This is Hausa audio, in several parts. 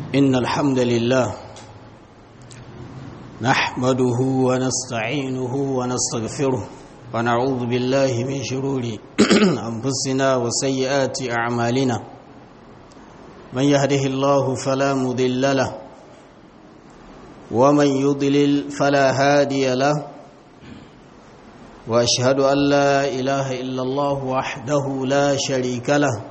إن الحمد لله نحمده ونستعينه ونستغفره ونعوذ بالله من شرور أنفسنا وسيئات أعمالنا من يهده الله فلا مضل له ومن يضلل فلا هادي له واشهد ان لا اله الا الله وحده لا شريك له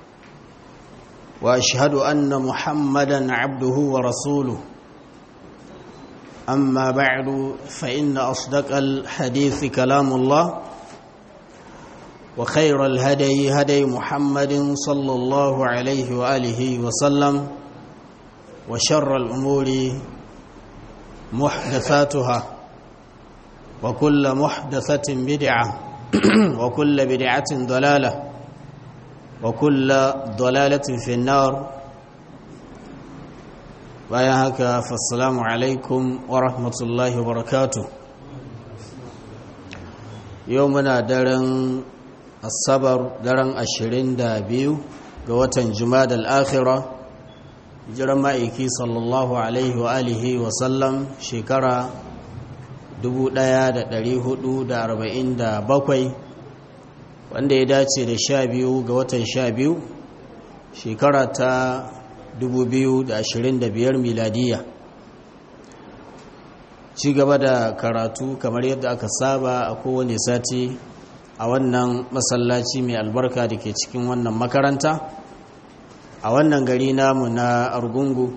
واشهد ان محمدا عبده ورسوله اما بعد فان اصدق الحديث كلام الله وخير الهدي هدي محمد صلى الله عليه واله وسلم وشر الامور محدثاتها وكل محدثة بدعة وكل بدعة ضلالة وكل ضلالة في النار bayan haka fassalamu alaikum wa rahmatullahi wa barakatu yau muna daren asabar daren ashirin da biyu ga watan jumada al'akhira jiran ma'aiki sallallahu alaihi wa alihi wa sallam shekara 1447 wanda ya dace da sha biyu ga watan sha biyu shekara ta 2025 miladiya ci gaba da karatu kamar yadda aka saba a kowane sati a wannan masallaci mai albarka da ke cikin wannan makaranta a wannan gari namu na argungu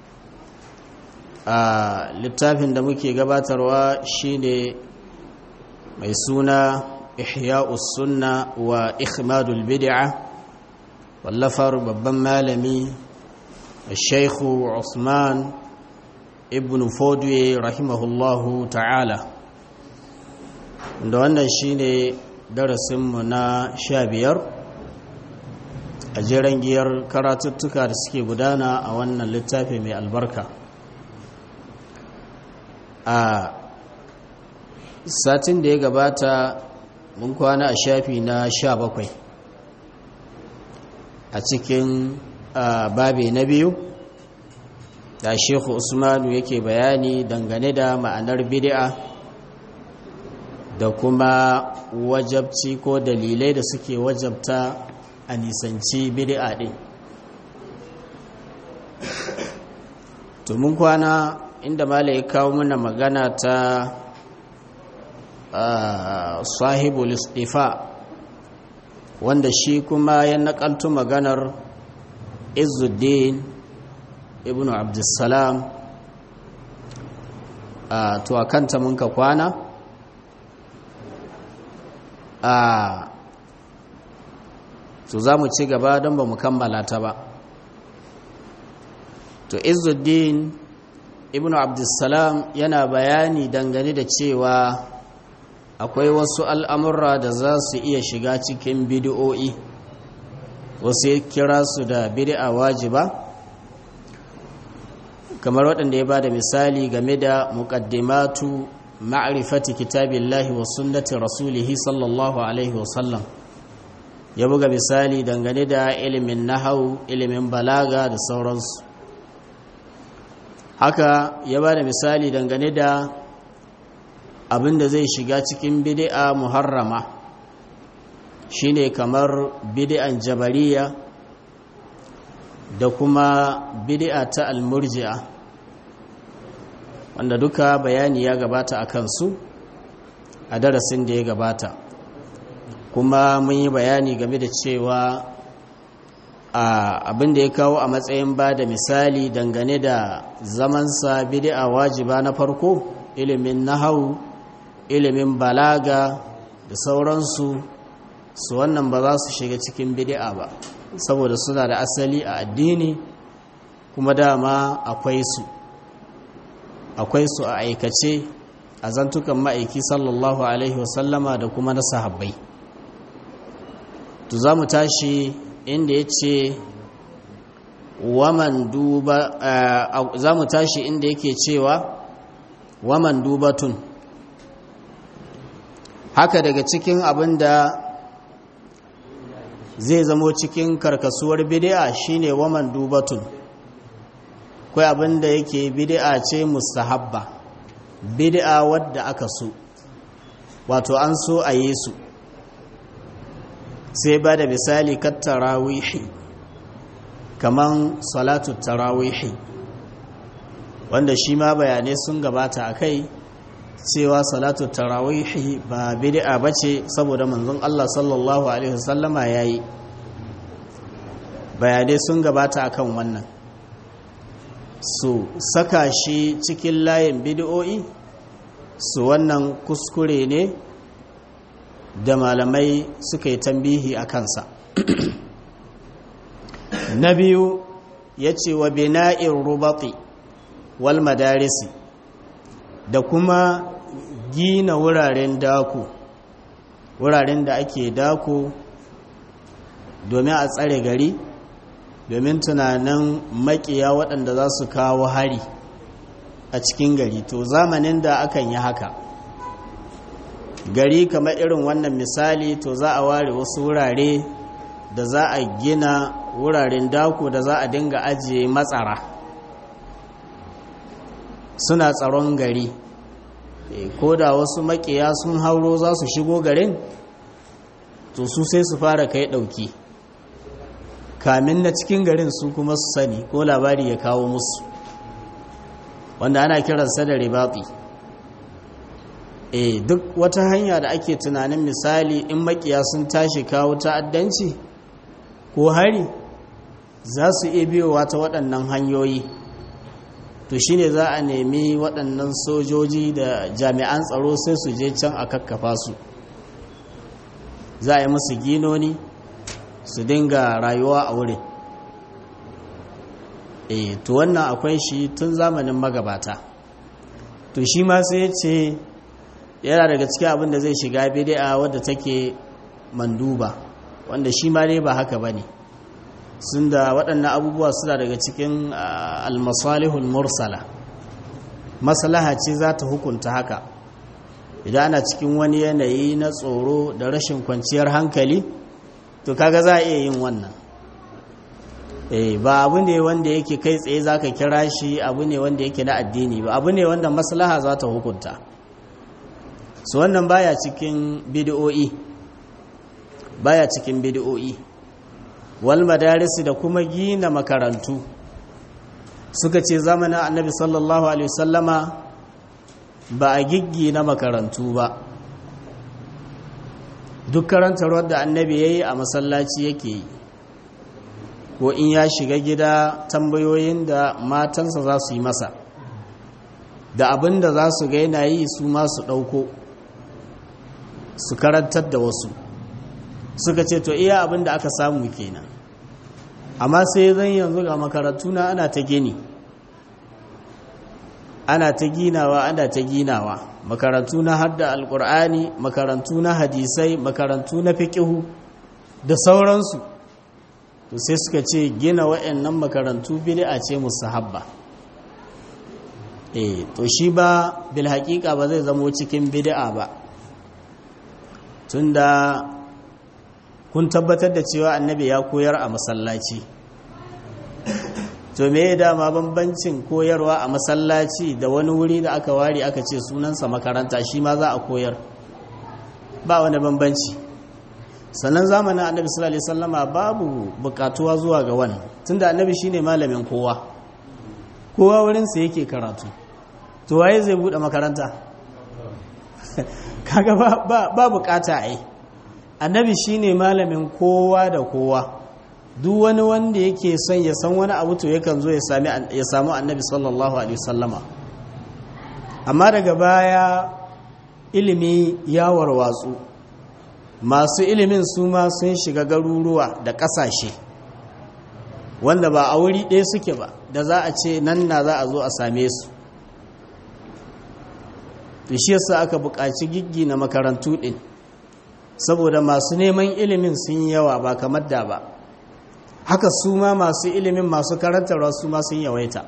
a littafin da muke gabatarwa shine mai suna ihya'us sunna wa ikhmadul bid'a wallafar babban malami shaikhu usman ibn fodwe rahimahullahu ta'ala da wannan shine darasinmu na sha biyar a jiran giyar karatuttuka da suke gudana a wannan littafi mai albarka a satin da ya gabata mun kwana a shafi na sha bakwai a cikin babe na biyu da shehu usmanu yake bayani dangane da ma'anar bid'a da kuma wajabci ko dalilai da suke wajabta a nisanci bid'a ɗin to mun kwana inda mala ya kawo mana magana ta sahibul istifa wanda shi kuma ya nakaltu maganar izuddin ibn abdussalam to a kanta mun ka kwana to za mu ci gaba don ba mu kammala ta ba to izuddin ibn abdussalam yana bayani dangane da cewa akwai wasu al'amurra da za su iya shiga cikin bidi'o'i wasu ya kira su da bidi'a wajiba kamar waɗanda ya ba da misali game da muƙaddimatu ma'arifati kitabillahi wa sunnati rasulihi sallallahu alaihi wasallam ya buga misali dangane da ilimin nahau ilimin balaga da sauransu haka ya ba da misali dangane da abin da zai shiga cikin bidi'a muharrama shine kamar bidi'an jabariya da kuma bidi'a ta almurji'a wanda duka bayani ya gabata a kansu a darasin da ya gabata kuma mun yi bayani game da cewa abin da ya kawo a matsayin ba da misali dangane da zamansa bidi'a wajiba na farko ilimin nahau ilimin balaga da sauransu su wannan ba za su shiga cikin bidi'a ba saboda suna da asali a addini kuma dama akwai su akwai su a aikace a zantukan ma'aiki sallallahu alaihi wasallama da kuma na sahabbai to za mu tashi inda ya ce waman duba za mu tashi inda yake cewa waman dubatun haka daga cikin abin da zai zamo cikin karkasuwar bid'a shine waman dubatun akwai abin da yake bid'a ce mustahabba bid'a wadda aka so wato an so a yi su sai ba da misali kan tarawihi kaman salatu tarawihi wanda shi ma bayanai sun gabata a kai cewa salatu tarawihi ba bid'a bace saboda manzon Allah sallallahu alaihi wasallama yayi bayanai sun gabata akan wannan su saka shi cikin layin bid'o'i su wannan kuskure ne da malamai suka yi tambihi a kansa na biyu ya ce wa bina'in rubati wal madarisi da kuma gina wuraren dako wuraren da ake dako domin a tsare gari domin tunanin makiya waɗanda za su kawo hari a cikin gari to zamanin da akan yi haka gari kamar irin wannan misali to za a ware wasu wurare da za a gina wuraren dako da za a dinga ajiye matsara suna tsaron gari ko da wasu makiya sun hauro za su shigo garin to su sai su fara kai ɗauki kamin na cikin garin su kuma su sani ko labari ya kawo musu wanda ana kiransa da ribati e duk wata hanya da ake tunanin misali in makiya sun tashi kawo ta'addanci ko hari za su iya biyowa ta waɗannan hanyoyi to shine za a nemi waɗannan sojoji da jami'an tsaro sai su je can a kakkafa su za a yi musu ginoni su dinga rayuwa a wurin e to wannan akwai shi tun zamanin magabata to shi ma sai ya ce yana daga cikin abin da zai shiga bidi'a wadda take manduba wanda shi ma ne ba haka ba ne sun da waɗannan abubuwa suna daga cikin almasalihul mursala maslaha ce za ta hukunta haka idan ana cikin wani yanayi na tsoro da rashin kwanciyar hankali to kaga za a iya yin wannan eh ba abu ne wanda yake kai tsaye za ka kira shi abu ne wanda yake na addini ba abu ne wanda maslaha za ta hukunta su wannan baya cikin bidiyo'i baya cikin bidiyo'i wal madarisi da kuma gina makarantu suka ce zamanin annabi sallallahu alaihi wasallama ba a giggi na makarantu ba duk karantarwar da annabi ya yi a masallaci yake yi ko in ya shiga gida tambayoyin da matansa za su yi masa da abin da za su gaina yi su masu ɗauko su karantar da wasu suka ce to iya abin da aka samu kenan amma sai zan yanzu ga makarantu na ana ta gini ana ta ginawa ana ta ginawa makarantu na hadda alkur'ani makarantu na hadisai makarantu na fiqihu da sauransu to sai suka ce gina wa'annan makarantu bid'a ce musahabba eh to shi ba bil haqiqa ba zai zamo cikin bid'a ba tunda kun tabbatar da cewa annabi ya koyar a masallaci to me dama bambancin koyarwa a masallaci da wani wuri da aka ware aka ce sunansa makaranta shi ma za a koyar ba wani bambanci sannan zamanin annabi sallallahu alaihi wasallama babu bukatuwa zuwa ga wannan tunda annabi shine malamin kowa kowa wurin sa yake karatu to waye zai bude makaranta kaga ba ba, ba bukata ai annabi shine malamin kowa da kowa duk wani wanda yake son ya san wani abu to yakan zo ya sami ya samu annabi sallallahu alaihi wasallama amma daga baya ilimi ya warwatsu masu ilimin su ma sun shiga garuruwa da ƙasashe wanda ba a wuri ɗaya suke ba da za a ce nan na za a zo a same su to shi yasa aka buƙaci giggi na makarantu ɗin saboda masu neman ilimin sun yi yawa ba kamar da ba haka su ma masu ilimin masu karantarwa su ma sun yawaita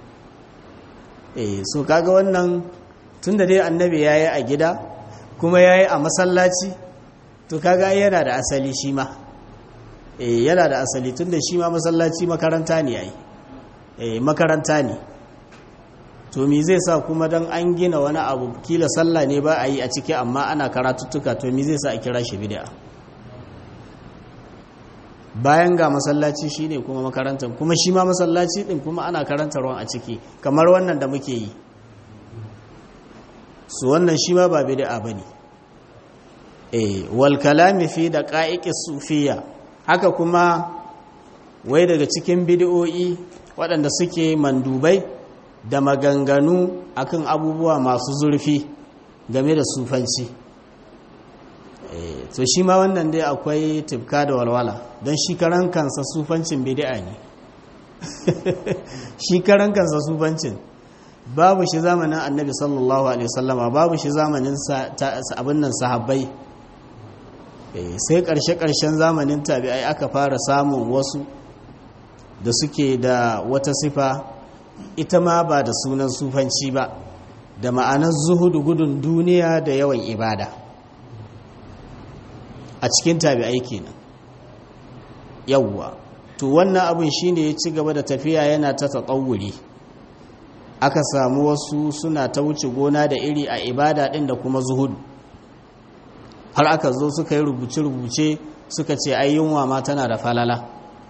eh so kaga wannan tun da dai annabi ya yi a gida kuma ya yi a masallaci to kaga yana da asali shi ma eh yana da asali tun da shi ma masallaci makaranta ne yayi makaranta ne to me zai sa kuma don an gina wani abu kila sallah ne ba a yi a ciki amma ana karatuttuka to me zai sa a kira shi bid'a bayan ga masallaci shine kuma makarantar kuma shi ma masallaci din kuma ana karantarwa a ciki kamar wannan da muke yi su wannan shi ma ba bid'a bane eh wal kalami fi daqa'iqis sufiyya haka kuma wai daga cikin bid'o'i waɗanda suke mandubai da maganganu akan abubuwa masu zurfi game da sufanci to shi ma wannan dai akwai tifka da walwala don shi karan kansa sufancin bid'a ne shi karan kansa sufancin babu shi zamanin annabi sallallahu alaihi wasallama babu shi zamanin abin nan sahabbai sai karshe-karshen zamanin tabi'ai aka fara samun wasu da suke da wata sifa ita ma ba da sunan sufanci ba da ma'anar zuhudu gudun duniya da yawan ibada a cikin tabi'ai kenan yawwa to wannan abin shine ya ci gaba da tafiya yana ta tsawuri aka samu wasu suna ta wuce gona da iri a ibada din da kuma zuhudu har aka zo suka yi rubuce-rubuce suka ce ai yunwa ma tana da falala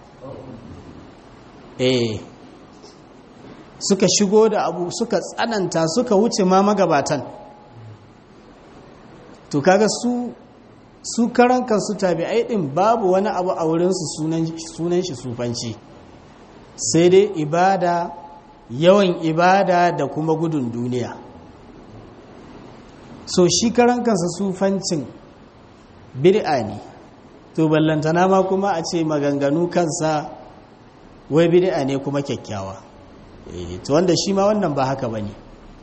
eh suka shigo da abu suka tsananta suka wuce ma magabatan to kaga su su karan kansu tabi'ai din babu wani abu a wurinsu sunan shi sufanci sai dai ibada yawan ibada da kuma gudun duniya so shi karan kansa sufancin bid'a ne to ballantana ma kuma a ce maganganu kansa wai bid'a ne kuma kyakkyawa to wanda shi ma wannan ba haka bane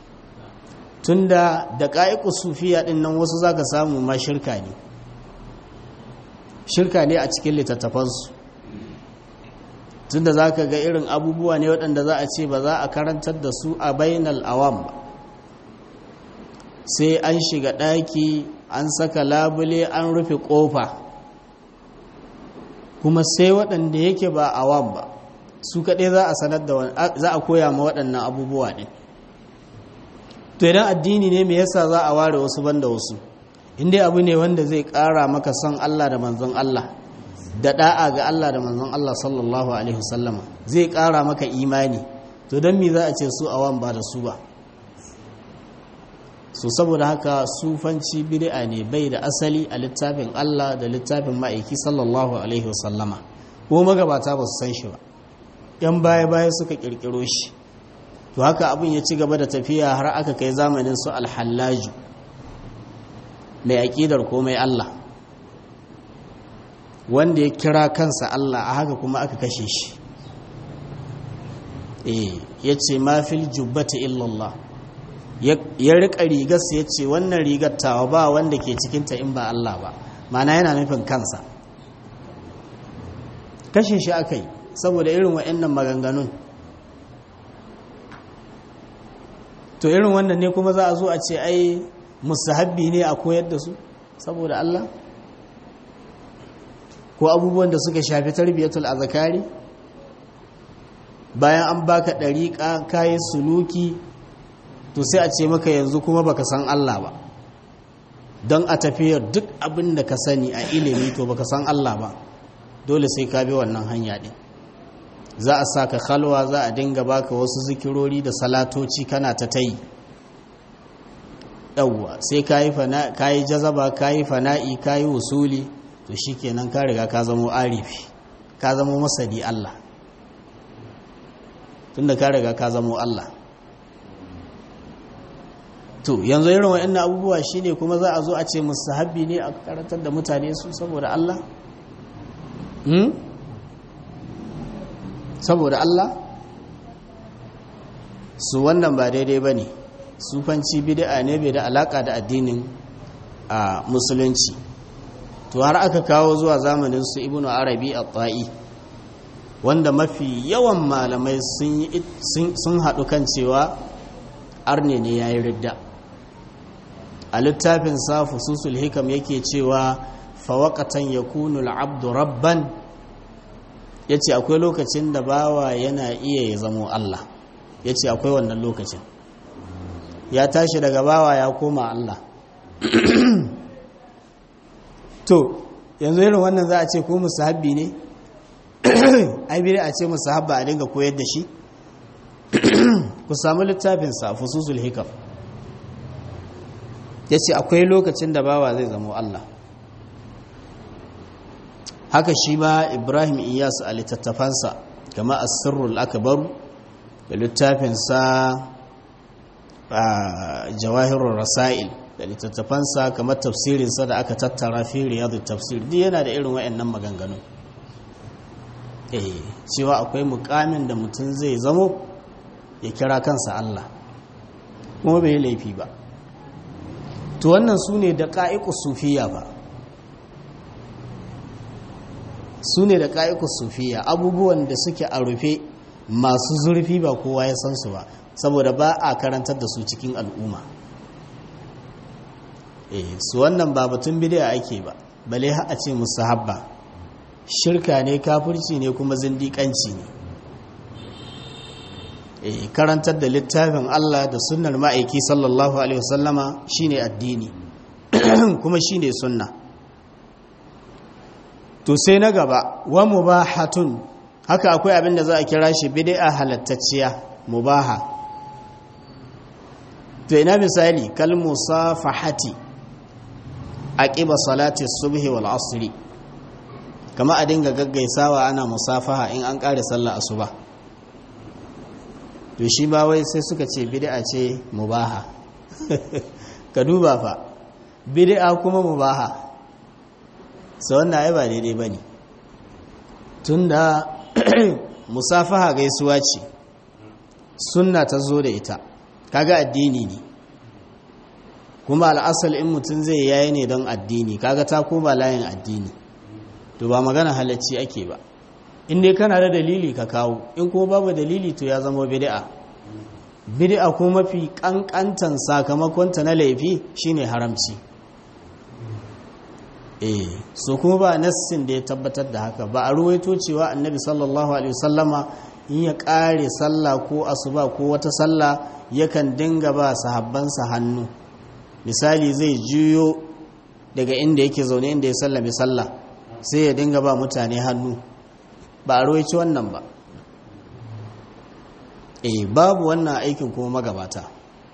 tunda da ƙa'iƙu sufiya ɗin nan wasu zaka samu ma shirka ne shirka ne a cikin littattafansu tunda za ka ga irin abubuwa ne waɗanda za a ce ba za a karantar da su a bainal awam ba sai an shiga ɗaki an saka labule an rufe ƙofa kuma sai waɗanda yake ba awam ba su kaɗai za a sanar da za a koya ma waɗannan abubuwa ɗin to idan addini ne me yasa za a ware wasu banda wasu inda abu ne wanda zai ƙara maka son Allah da manzon Allah da da'a ga Allah da manzon Allah sallallahu alaihi wasallama zai ƙara maka imani to don me za a ce su awan ba da su ba so saboda haka sufanci bid'a ne bai da asali a littafin Allah da littafin ma'aiki sallallahu alaihi wasallama ko magabata ba su san shi ba yan baya-baya suka kirkiro shi to haka abin ya ci gaba da tafiya har aka kai zamanin su alhallaju mai aƙidar komai Allah wanda ya kira kansa Allah a haka kuma aka kashe shi eh ya ce mafil jubbata illallah ya riƙa rigarsa ya ce wannan rigar tawa ba wanda ke cikinta in ba Allah ba mana yana nufin kansa kashe shi aka yi saboda irin wa'annan maganganun to irin wannan ne kuma za a zo a ce ai musahabbi ne a koyar da su saboda Allah ko abubuwan da suka shafi tarbiyatul azkari bayan an baka dariƙa kayi suluki to sai a ce maka yanzu kuma baka san Allah ba don a tafiyar duk abin da ka sani a ilimi to baka san Allah ba dole sai ka bi wannan hanya din za a sa ka khalwa za a dinga baka wasu zikirori da salatoci kana ta tayi yawwa sai ka yi jazaba ka yi fana'i ka yi wusuli to shi kenan ka riga ka zamo arifi ka zamo masadi Allah tunda ka riga ka zamo Allah to yanzu irin wa'annan abubuwa shine kuma za a zo a ce musu habbi ne a karantar da mutane su saboda Allah hmm? saboda Allah su wannan ba daidai ba ne sufanci bid'a ne bai da alaka da addinin a musulunci to har aka kawo zuwa zamanin su ibnu arabi at-ta'i wanda mafi yawan malamai sun haɗu kan cewa arne ne yayi ridda a littafin sa fususul hikam yake cewa fawaqatan yakunu al-abdu rabban ya ce akwai lokacin da bawa yana iya ya zamo Allah ya ce akwai wannan lokacin ya tashi daga bawa ya koma Allah to yanzu irin wannan za a ce ko musahabbi ne ai bire a ce musahabba a dinga koyar da shi ku samu littafinsa fususul hikam ya ce akwai lokacin da bawa zai zamo Allah haka shi ma ibrahim iyas a littattafansa kama asirrul akbaru da littafinsa a jawahirul rasail da littattafansa kamar tafsirinsa da aka tattara fi riyadu tafsir duk yana da irin wa'annan maganganu eh cewa akwai mukamin da mutum zai zamo ya kira kansa Allah kuma bai laifi ba to wannan su ne da ƙa'iƙu sufiya ba su ne da ƙa'iƙu sufiya abubuwan da suke a rufe masu zurfi ba kowa ya san su ba saboda ba a karantar da su cikin al'umma eh su wannan ba batun bidiya ake ba bale a ce musu habba shirka ne kafirci ne kuma zindiƙanci ne eh karantar da littafin Allah da sunnar ma'aiki sallallahu alaihi wasallama shine addini kuma shine sunna to sai na gaba wa mubahatun haka akwai abin da za a kira shi bid'a halattacciya mubaha to ina misali kal musafahati aqiba salati subhi wal asri kama a dinga gaggaisawa ana musafaha in an kare sallar asuba to shi ba wai sai suka ce bid'a ce mubaha ka duba fa bid'a kuma mubaha sai wannan ai ba daidai bane tunda musafaha gaisuwa ce sunna ta zo da ita kaga addini ne kuma al'asal in mutum zai yayi ne don addini kaga ta koma layin addini to ba magana halacci ake ba in dai kana da dalili ka kawo in kuma babu dalili to ya zama bid'a bid'a ko mafi kankantan sakamakon ta na laifi shine haramci eh so kuma ba nassin da ya tabbatar da haka ba a ruwaito cewa annabi sallallahu alaihi wasallama in ya kare sallah ko asuba ko wata sallah yakan dinga ba sahabbansa hannu misali zai juyo daga inda yake zaune inda ya sallame sallah sai ya dinga ba mutane hannu ba a roici wannan ba eh babu wannan aikin kuma magabata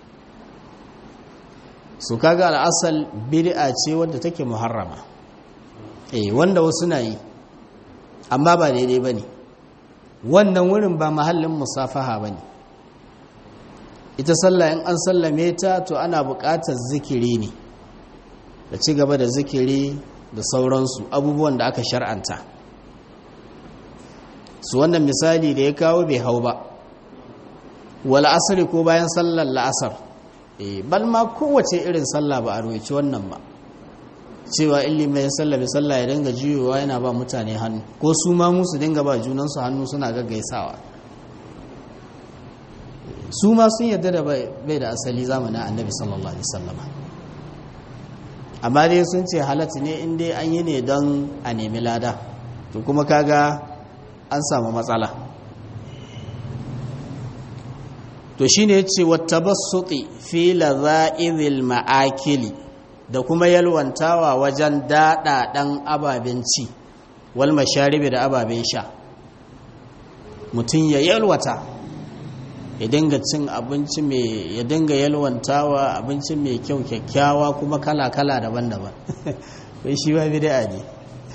su kaga al'asal bid'a ce wadda take muharrama eh wanda wasu na yi amma ba daidai ba ne wannan wurin ba mahallin musafaha ba ne ita sallah in an sallame ta to ana buƙatar zikiri ne da ci gaba da zikiri da sauransu abubuwan da aka shar'anta su wannan misali da ya kawo bai hau ba wal asri ko bayan sallar la'asar eh bal ma kowace irin sallah ba a roci wannan ba cewa illi mai sallame sallah ya dinga jiyowa yana ba mutane hannu ko su ma musu dinga ba junansu hannu suna gaggaisawa su ma sun yarda da bai da asali zamanin annabi sallallahu alaihi wasallama amma dai sun ce halatta ne in dai an yi ne don a nemi lada to kuma kaga an samu matsala to shine yace wattabassuti fi laza'izil ma'akili da kuma yalwantawa wajen daɗaɗan ababen ci wal masharibi da ababen sha mutum ya yalwata ya dinga cin abinci mai ya dinga yalwantawa abinci mai kyau kyakkyawa kuma kala-kala daban-daban wai shi ba bid'a ne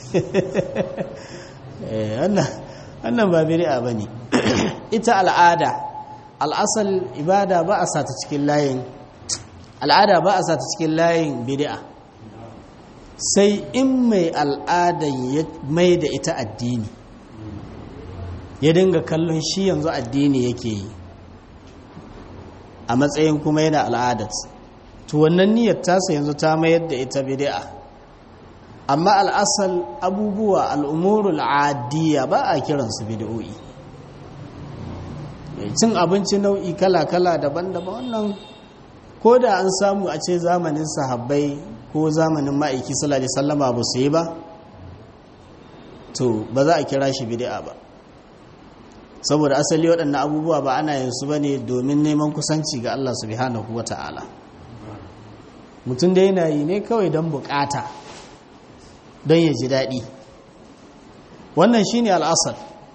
wannan ba bid'a ba ne ita al'ada al'asal ibada ba a sata cikin layin al'ada ba a sata cikin layin bid'a sai in mai al'adan ya mai da ita addini ya dinga kallon shi yanzu addini yake yi a matsayin kuma yana al'adat to wannan niyyar tasa yanzu ta mayar da ita bid'a amma al'asal abubuwa al'umurul adiyya ba a kiransu bid'o'i cin abinci nau'i kala-kala daban-daban wannan ko da an samu a ce zamanin sahabbai ko zamanin ma'aiki sallallahu alaihi sallama ba su yi ba to ba za a kira shi bid'a ba saboda asali waɗannan abubuwa ba ana yin su bane domin neman kusanci ga Allah subhanahu wata'ala mutum da yana yi ne kawai don bukata don ya ji daɗi wannan shine al'asar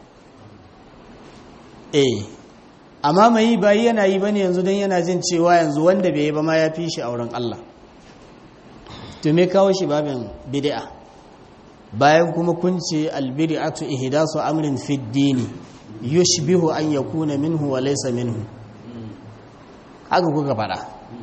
eh amma mai yi bayi yana yi bane yanzu don yana jin cewa yanzu wanda bai yi ba ma ya fi shi a wurin Allah to me kawo shi babin bid'a bayan kuma kun ce albid'atu ihdasu amrin fi dini yushbihu an yakuna minhu wa laysa minhu haka kuka fada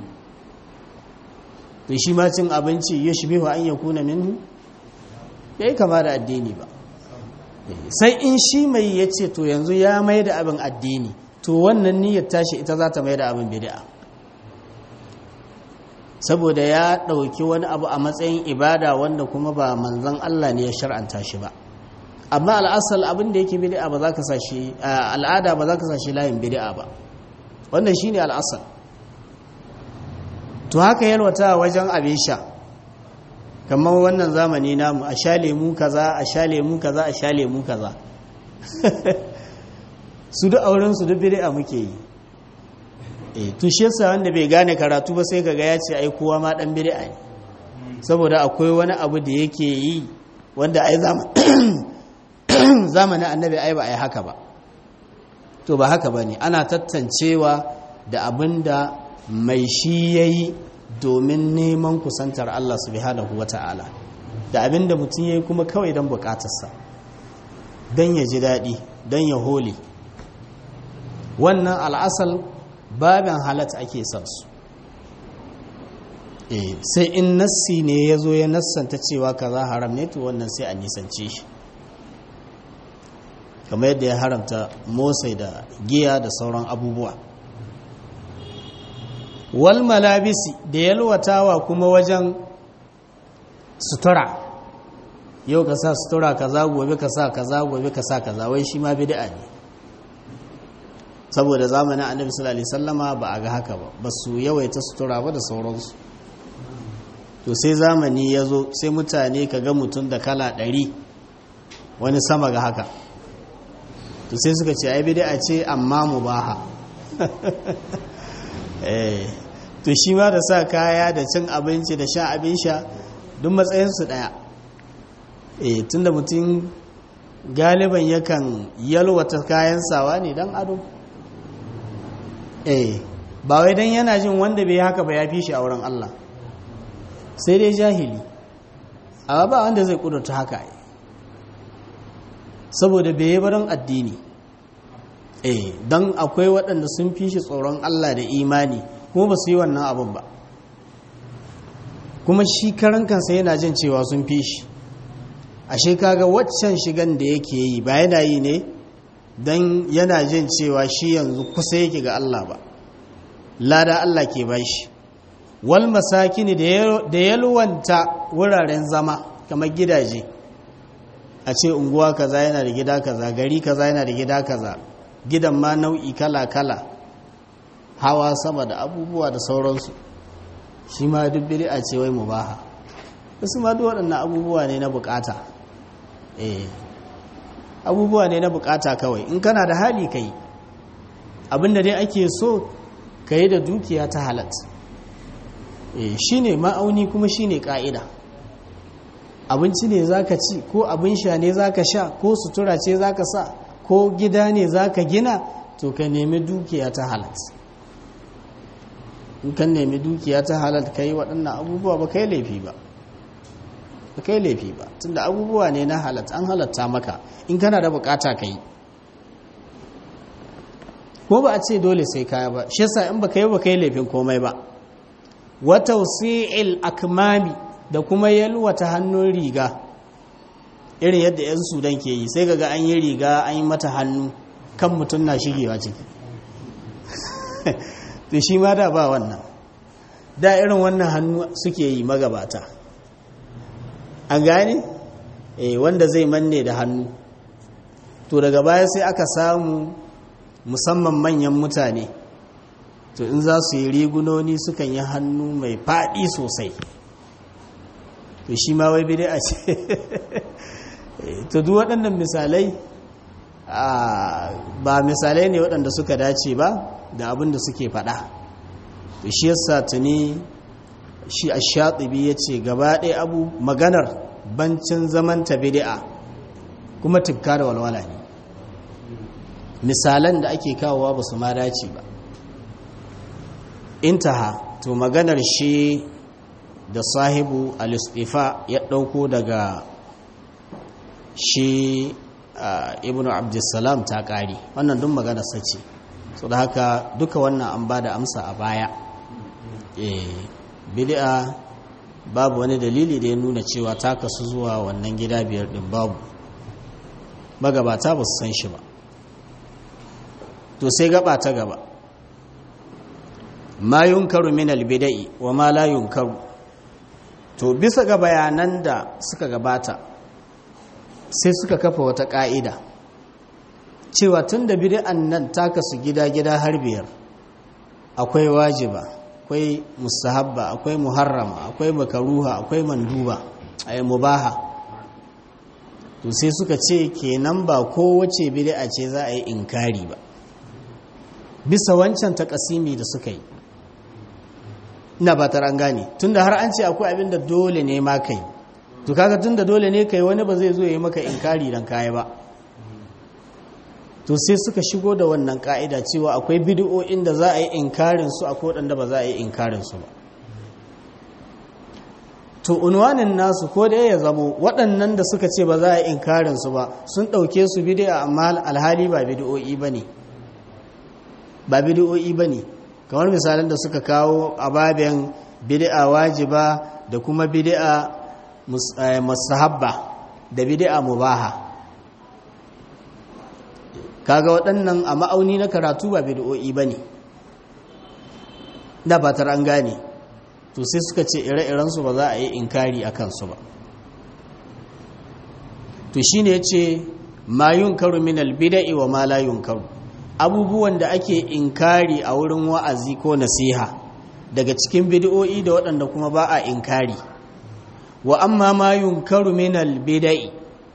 to shi ma cin abinci yushbihu an yakuna minhu bai kama da addini ba sai in shi mai yace to yanzu ya mai da abin addini to wannan niyyar tashi ita za ta mai da abin bid'a saboda ya ɗauki wani abu a matsayin ibada wanda kuma ba manzan Allah ne ya shar'anta shi ba amma al'asal abin da yake bid'a ba za ka sashi al'ada ba za ka sashi layin bid'a ba wannan shine al'asal to haka yalwata wajen abin sha kamar wannan zamani namu a sha lemu kaza a sha lemu kaza a sha lemu kaza su duk auren su duk bid'a muke yi e tushe sa wanda bai gane karatu ba sai kaga ya ce ai kowa ma dan bid'a ne saboda akwai wani abu da yake yi wanda ai zamanin annabi ai ba ai haka ba to ba haka bane ana tattancewa da abinda mai shi yayi domin neman kusantar Allah subhanahu wata'ala da abinda mutum yayi kuma kawai don bukatarsa don ya ji daɗi don ya hole wannan al'asal babin halatta ake son su sai in nassi ne ya zo ya nassanta cewa kaza haram ne to wannan sai a nisance shi kamar yadda ya haramta motsai da giya da sauran abubuwa wal malabisi da yalwatawa kuma wajen sutura yau ka sa sutura kaza gobe ka sa kaza gobe ka sa kaza wai shi ma bid'a ne saboda zamanin annabi sallallahu alaihi sallama ba a ga haka ba ba su yawaita sutura ba da sauransu to sai zamani ya zo sai mutane ka ga mutum da kala ɗari wani sama ga haka to sai suka ce ai bid'a ce amma mubaha eh to shi ma da sa kaya da cin abinci da sha abin sha duk matsayinsu ɗaya eh tunda mutum galiban yakan yalwata kayan sawa ne don ado eh ba wai dan yana jin wanda bai haka ba ya fi shi a wurin Allah sai dai jahili amma ba wanda zai kudurta haka ai saboda bai yi barin addini eh dan akwai waɗanda sun fi shi tsoron Allah da imani kuma ba su yi wannan abin ba kuma shi karan kansa yana jin cewa sun fi shi ashe kaga waccan shigan da yake yi ba yana yi ne don yana jin cewa shi yanzu kusa yake ga Allah ba lada Allah ke bashi wal masakini da yalwanta wuraren zama kamar gidaje a ce unguwa kaza yana da gida kaza gari kaza yana da gida kaza gidan ma nau'i kala-kala hawa sama da abubuwa da sauransu shi ma duk bid'a ce wai mubaha wasu ma duk waɗannan abubuwa ne na bukata eh abubuwa ne na bukata kawai in kana da hali kai abinda dai ake so ka yi da dukiya ta halat e, shi ne ma'auni kuma shi ne ƙa'ida abinci ne za ka ci ko abin sha ne za ka sha ko sutura ce za ka sa ko gida ne za ka gina to ka nemi dukiya ta halat in kan nemi dukiya ta halat ka yi waɗannan abubuwa ba kai laifi ba ba kai laifi ba tunda abubuwa ne na halat an halatta maka in kana da bukata ka yi ko ba a ce dole sai kaya ba shi yasa in baka yi ba kai laifin komai ba wa tawsi'il akmami da kuma yalwata hannun riga irin yadda yan sudan ke yi sai kaga an yi riga an yi mata hannu kan mutum na shigewa ciki to shi ma da ba wannan da irin wannan hannu suke yi magabata an gane eh wanda zai manne da hannu to daga baya sai aka samu musamman manyan mutane to in za su yi rigunoni sukan yi hannu mai faɗi sosai to shi ma wai bidai a ce to duk waɗannan misalai ba misalai ne waɗanda suka dace ba da abin da suke faɗa to shi yasa tuni shi a shaɗibi ya ce gaba ɗaya abu maganar bancin zaman ta bidi'a kuma tukka da walwala ne misalan da ake kawowa ba su ma dace ba intaha to maganar shi da sahibu al-istifa ya ɗauko daga shi ibn abdulsalam ta ƙari wannan duk maganar sace so da haka duka wannan an ba da amsa a baya bid'a babu wani dalili da ya nuna cewa ta kasu zuwa wannan gida biyar din babu magabata ba su san shi ba to sai gaba ta gaba ma yunkaru min albida'i wa ma la yunkaru to bisa ga bayanan da suka gabata sai suka kafa wata ka'ida cewa tun da bid'an nan ta kasu gida-gida har biyar akwai wajiba akwai mustahabba akwai muharrama akwai makaruha akwai manduba ay mubaha to sai suka ce kenan ba kowace bid'a ce za a yi inkari ba bisa wancan takasimi da suka yi ina ba an gane tunda har an ce akwai abin da dole ne ma kai to kaga tunda dole ne kai wani ba zai zo ya yi maka inkari dan kai ba to sai suka shigo da wannan ka'ida cewa akwai bid'o'in da za a yi inkarin su akwai waɗanda ba za a yi inkarin su ba to unwanin nasu ko da ya zamo waɗannan da suka ce ba za a yi inkarin su ba sun ɗauke su bid'a amma alhali ba bid'o'i bane ba bid'o'i bane kamar misalan da suka kawo a babin bid'a wajiba da kuma bid'a mustahabba da bid'a mubaha kaga waɗannan a ma'auni na karatu ba bid'o'i ba ne da fatar an gane to sai suka ce ire-irensu ba za a yi inkari a kansu ba to shi ne ya ce ma yun karu min albida'i wa ma la yun karu abubuwan da ake inkari a wurin wa'azi ko nasiha daga cikin bid'o'i da waɗanda kuma ba a inkari wa amma ma yun karu min albida'i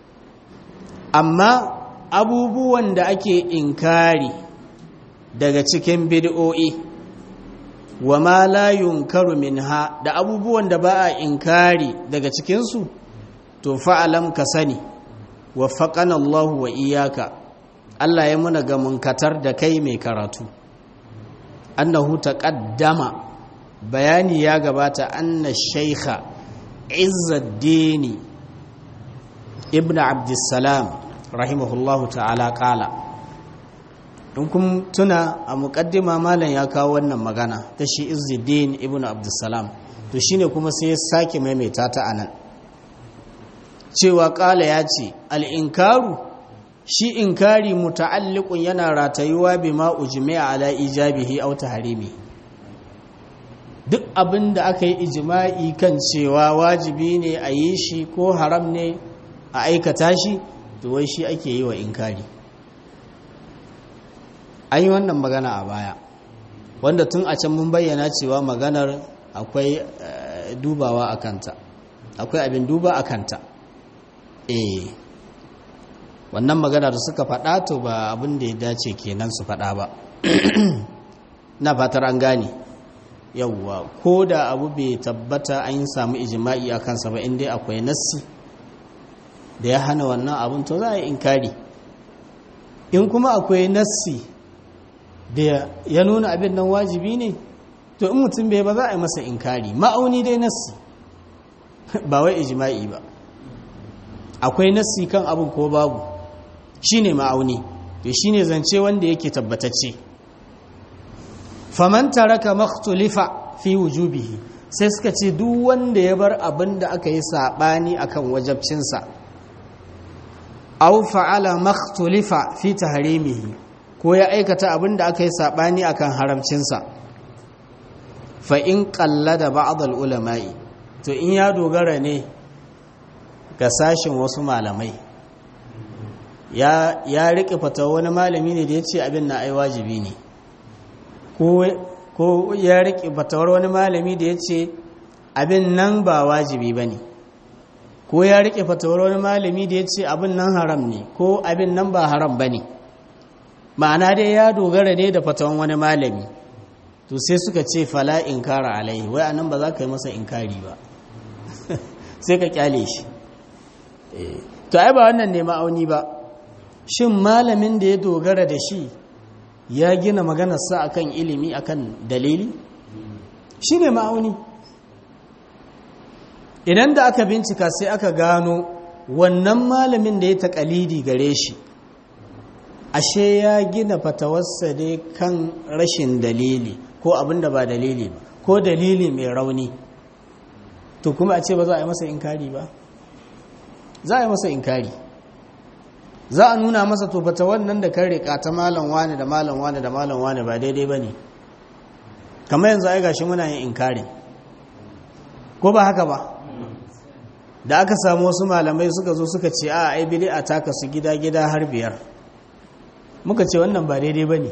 amma abubuwan da ake inkari daga cikin bid'o'i wa ma la yunkaru minha da abubuwan da ba a inkari daga cikinsu to fa'alam ka sani wa faƙan Allah wa iyaka Allah ya muna ga munkatar da kai mai karatu annahu taqaddama bayani ya gabata anna shaykha izzaddini ibn abdussalam rahimahullahu ta'ala kala in kun tuna a muƙaddima malam ya kawo wannan magana ta shi izzuddin ibn abdussalam to shine kuma sai ya sake maimaita ta anan cewa kala ya ce al'inkaru shi inkari muta'alliqun yana ratayuwa bima ujmi'a ala ijabihi aw tahrimi duk abin da aka yi ijma'i kan cewa wajibi ne a yi shi ko haram ne a aikata shi to wai shi ake yi wa inkari an yi wannan magana a baya wanda tun a can mun bayyana cewa maganar akwai dubawa a kanta akwai abin duba a kanta eh wannan magana da suka faɗa to ba abin da ya dace kenan su faɗa ba na fatar an gane yauwa ko da abu bai tabbata an yi samu ijima'i a kansa ba inda akwai nassi da ya hana wannan abin to za a yi inkari in kuma akwai nassi da ya nuna abin nan wajibi ne to in mutum bai ba za a yi masa inkari ma'auni dai nassi ba wai ijima'i ba akwai nassi kan abin ko babu shine ma'auni to shine zance wanda yake tabbatacce faman taraka makhtulifa fi wujubihi sai suka ce duk wanda ya bar abin da aka yi sabani akan wajabcinsa aw fa'ala makhtulifa fi tahrimihi ko ya aikata abin da aka yi sabani akan haramcinsa fa in qallada ba'd al-ulama'i to in ya dogara ne ga sashin wasu malamai ya ya rike fatawa wani malami ne da ya ce abin na ai wajibi ne ko ya rike fatawar wani malami da ya ce abin nan ba wajibi ba ne ko ya rike fatawar wani malami da ya ce abin nan haram ne ko abin nan ba haram ba ne ma'ana dai ya dogara ne da fatawan wani malami to sai suka ce fala inkara alaihi wai anan ba za ka yi masa inkari ba sai ka kyale shi to ai ba wannan ne ma'auni ba shin malamin da ya dogara da shi ya gina maganarsa akan ilimi akan dalili shi ne ma'auni idan da aka bincika sai aka gano wannan malamin da ya taƙalidi gare shi ashe ya gina fatawarsa ne kan rashin dalili ko abin da ba dalili ba ko dalili mai rauni to kuma a ce ba za a yi masa inkari ba za a yi masa inkari za a nuna masa to fata wannan da kan riƙa ta malam wani da malam wani da malam wani ba daidai ba ne kamar yanzu ai gashi muna yin inkari ko ba haka ba da aka samu wasu malamai suka zo suka ce a ai bid'a ta kasu gida gida har biyar muka ce wannan ba daidai ba ne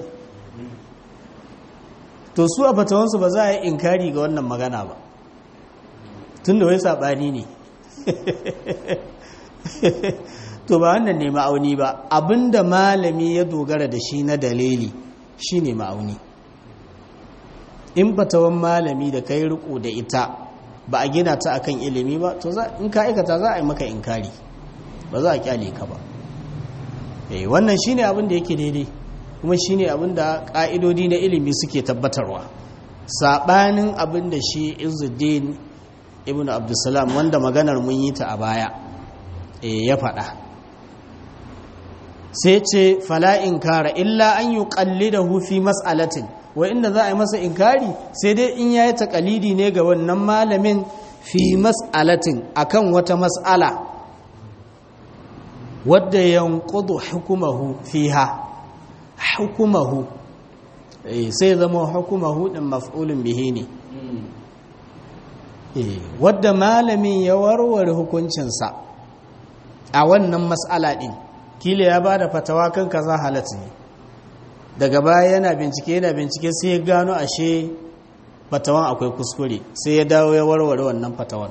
to su a fatawansu ba za a yi inkari ga wannan magana ba tun da wai saɓani ne to ba wannan ne ma'auni ba abinda malami ya dogara da shi na dalili shi ne ma'auni in fatawan malami da kai riko da ita ba a gina ta akan ilimi ba to in ka aikata za a yi maka inkari ba za a kyale ka ba eh wannan shine abin da yake daidai kuma shine abin da ka'idodi na ilimi suke tabbatarwa sabanin abin da shi Izzuddin ibn Abdulsalam wanda maganar mun yi ta a baya eh ya faɗa sai ce fala inkara illa an yuqallidahu fi mas'alatin wa inda za a yi masa inkari sai dai in yayi takalidi ne ga wannan malamin fi mas'alatin akan wata mas'ala wadda yanqudu hukumahu fiha hukumahu sai zama hukumahu din maf'ulun bihi ne wadda malamin ya warware hukuncinsa a wannan mas'ala din kila ya bada fatawa kan kaza halatta ne daga baya yana bincike yana bincike sai ya gano ashe fatawan akwai kuskure sai ya dawo ya warware wannan fatawan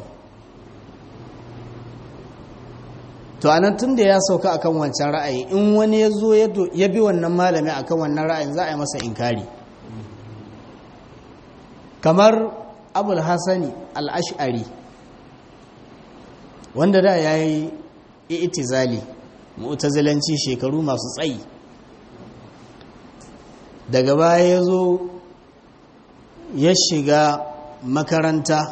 to anan tun da ya sauka akan wancan ra'ayi in wani ya zo ya bi wannan malami akan wannan ra'ayin za a yi masa inkari kamar abul hasani al-ash'ari wanda da ya yi itizali mu'tazilanci shekaru masu tsayi daga baya ya zo ya shiga makaranta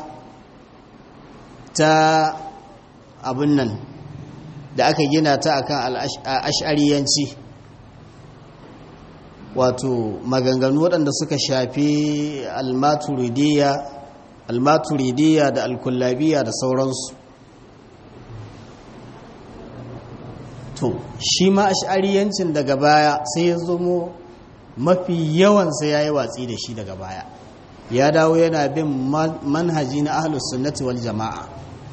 ta abin nan da aka gina ta akan ash'ariyanci wato maganganu waɗanda suka shafi almaturidiyya almaturidiyya da alkullabiya da sauransu to shi ma ash'ariyancin daga baya sai ya zomo mafi yawansa ya yi watsi da shi daga baya ya dawo yana bin manhaji na ahlus sunnati wal jama'a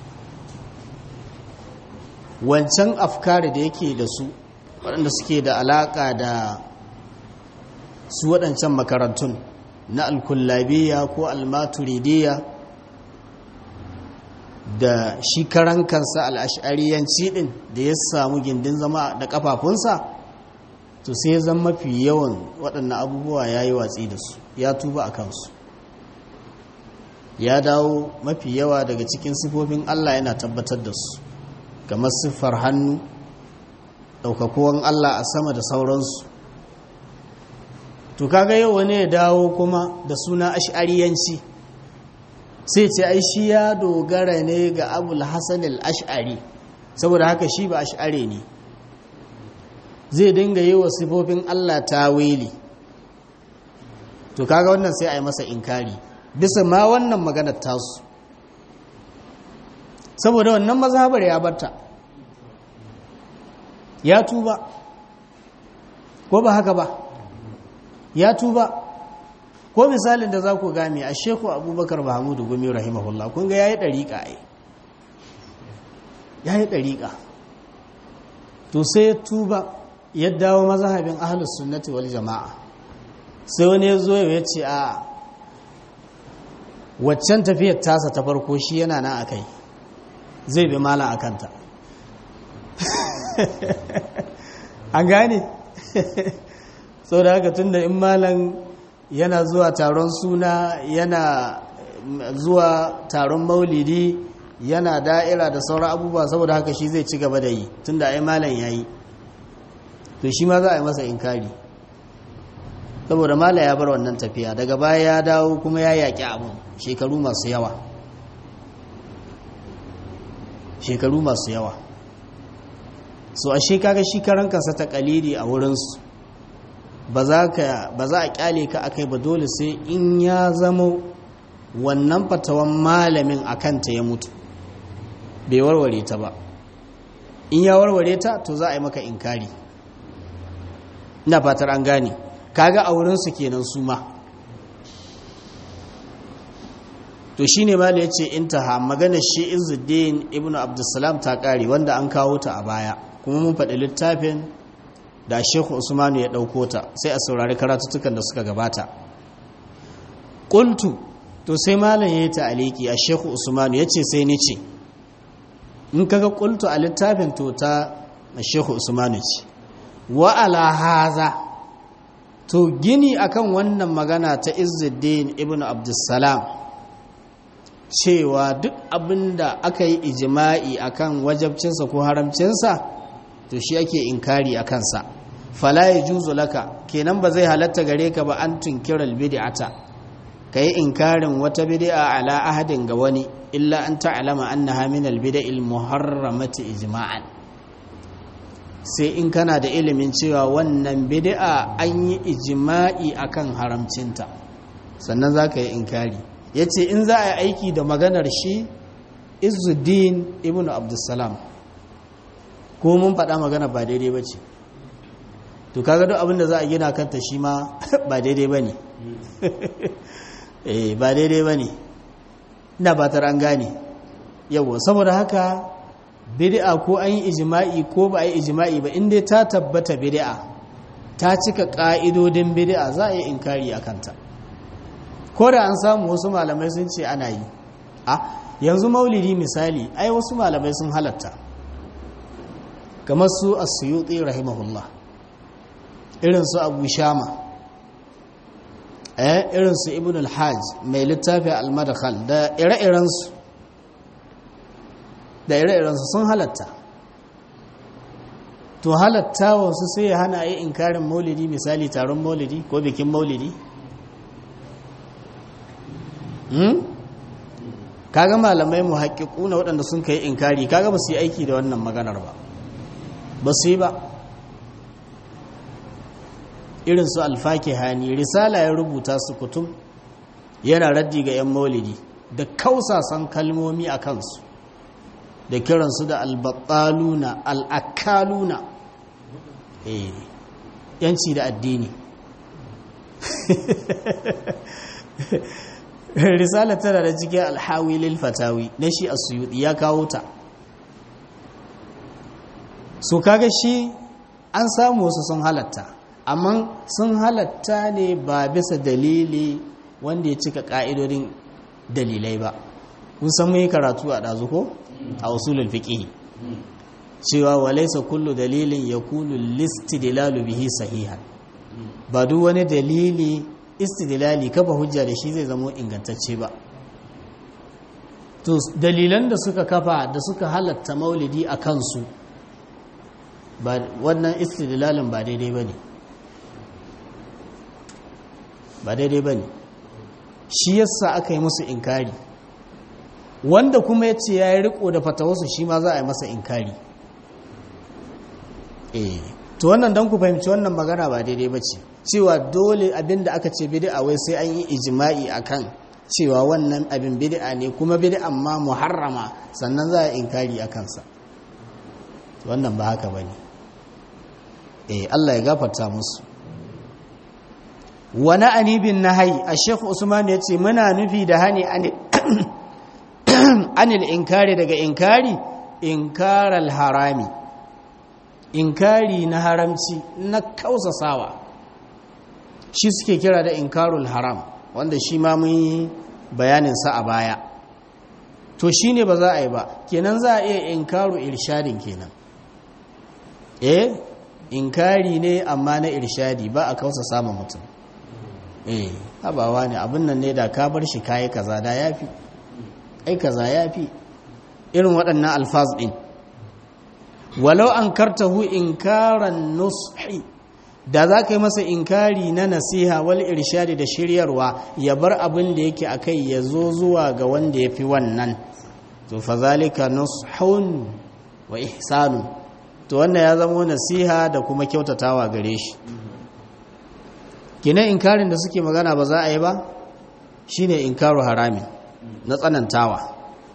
wancan afkari da yake da su waɗanda suke da alaƙa da su waɗancan makarantun na alkullabiya ko almaturidiyya da shi karan kansa al'ashariyanci ɗin da ya samu gindin zama da ƙafafunsa to sai zan mafi yawan waɗannan abubuwa ya yi watsi da su ya tuba a kansu ya dawo mafi yawa daga cikin sifofin Allah yana tabbatar da su kamar siffar hannu ɗaukakuwan Allah a sama da sauransu to kaga yau wani ya dawo kuma da suna ash'ariyanci sai ce ai shi ya dogara ne ga abul hasan al-ash'ari saboda haka shi ba ash'ari ne zai dinga yi wa sifofin Allah tawili to kaga wannan sai a yi masa inkari bisa ma wannan maganar tasu saboda wannan mazhabar ya barta ya tuba ko ba haka ba ya tuba ko misalin da za ku game a sheku abubakar mahamudu gumi rahimahullah kun ga ya yi ɗariƙa ai ya yi ɗariƙa to sai ya tuba ya dawo mazhabin ahlus sunnati wal jama'a sai wani ya zo ya ce a waccan tafiyar tasa ta farko shi yana nan akai zai bi mala a kanta an gane sau da haka tun da in malan yana zuwa taron suna yana zuwa taron maulidi yana da'ira da sauran abubuwa saboda haka shi zai ci gaba da yi tun da ai malan ya yi to shi ma za a yi masa inkari saboda mala ya bar wannan tafiya daga baya ya dawo kuma ya yaƙi abin shekaru masu yawa shekaru masu yawa so a shekaga shi karan kansa ta kaliri a wurinsu ba za a kyale ka akai ba dole sai in ya zama wannan fatawan malamin a kanta ya mutu bai warware ta ba in ya warware ta to za a yi maka inkari ina fatar an gane kaga a wurinsu kenan su ma to shi ne mala ya ce intaha maganar shi izuddin ibn abdulsalam ta kare wanda an kawo ta a baya kuma mun faɗi littafin da shekhu usmanu ya ɗauko ta sai a saurari karatuttukan da suka gabata ƙultu to sai malam ya yi ta aliki a shekhu usmanu ya ce sai ni ce in kaga ƙultu a littafin to ta shekhu usmanu ce wa'ala haza to gini akan wannan magana ta izuddin ibn abdulsalam cewa duk abinda aka yi ijima'i akan wajabcinsa ko haramcinsa to shi ake inkari a kansa fala ya juzu laka kenan ba zai halatta gare ka ba an tunkirar bid'ata ka yi inkarin wata bid'a ala ahadin ga wani illa an ta'alama annaha min albida'il muharramati ijma'an sai in kana da ilimin cewa wannan bid'a an yi ijma'i akan haramcinta sannan za ka yi inkari ya ce in za a yi aiki da maganar shi izuddin ibn abdulsalam ko mun faɗa magana ba daidai ba ce to kaga duk abinda za a gina kanta shi ma ba daidai ba ne eh ba daidai ba ne ina ba an gane yawo saboda haka bid'a ko an yi ijima'i ko ba a yi ijima'i ba inda ta tabbata bid'a ta cika ƙa'idodin bid'a za a yi inkari a kanta ko da an samu wasu malamai sun ce ana yi a yanzu maulidi misali ai wasu malamai sun halatta kamar su asuyuti rahimahullah irin su abu shama eh irin su ibn al-hajj mai littafi al-madkhal da ire-irensu da ire-irensu sun halatta to halatta wasu sai ya hana yi inkarin maulidi misali taron maulidi ko bikin maulidi kaga malamai mu haƙiƙu na waɗanda sun kai inkari kaga ba su yi aiki da wannan maganar ba ba su yi ba irin su alfake hani risala ya rubuta su kutum yana raddi ga 'yan maulidi da kausasan kalmomi a kansu da kiransu da albattaluna al'akaluna yanci da addini risala tana da cikin alhawilil fatawi na shi asuyudi ya kawo ta so kaga shi an samu wasu sun halatta amma sun halatta ne ba bisa dalili wanda ya cika ka'idodin dalilai ba mun san mun yi karatu a ɗazu ko a usulul fiqh cewa walaysa kullu dalilin yakunu listidlalu bihi sahihan ba duk wani dalili istidlali kafa hujja da shi zai zama ingantacce ba to dalilan da suka kafa da suka halatta maulidi a kansu ba wannan istidlalin ba daidai bane ba daidai bane shi yasa aka yi musu inkari wanda kuma ya ce ya yi riko da fatawarsu shi ma za a yi masa inkari eh to wannan don ku fahimci wannan magana ba daidai ba ce cewa dole abin da aka ce bid'a wai sai an yi ijma'i akan cewa wannan abin bid'a ne kuma bid'an ma muharrama sannan za a inkari a kansa wannan ba haka bane eh Allah ya gafarta musu wani anibin nahayi a shekhu usman ya ce muna nufi da hani anil inkari daga inkari inkaral harami inkari na haramci na kausasawa shi suke kira da inkarul haram wanda shi ma mun yi bayaninsa a baya to shine ba za a yi ba kenan za a iya inkaru irshadin kenan eh inkari ne amma na irshadi ba a kausa samun mutum eh habawa ne abin nan ne da ka bar shi kayi kaza da yafi ai kaza yafi irin waɗannan alfaz din walau an kartahu inkaran nushi da za ka yi masa inkari na nasiha wal irshadi da shiryarwa ya bar abin da yake akai ya zo zuwa ga wanda ya fi wannan to fa zalika nushun wa ihsanun to wannan ya zama nasiha da kuma kyautatawa gare shi kina inkarin da suke magana ba za a yi ba shine inkaru haramin na tsanantawa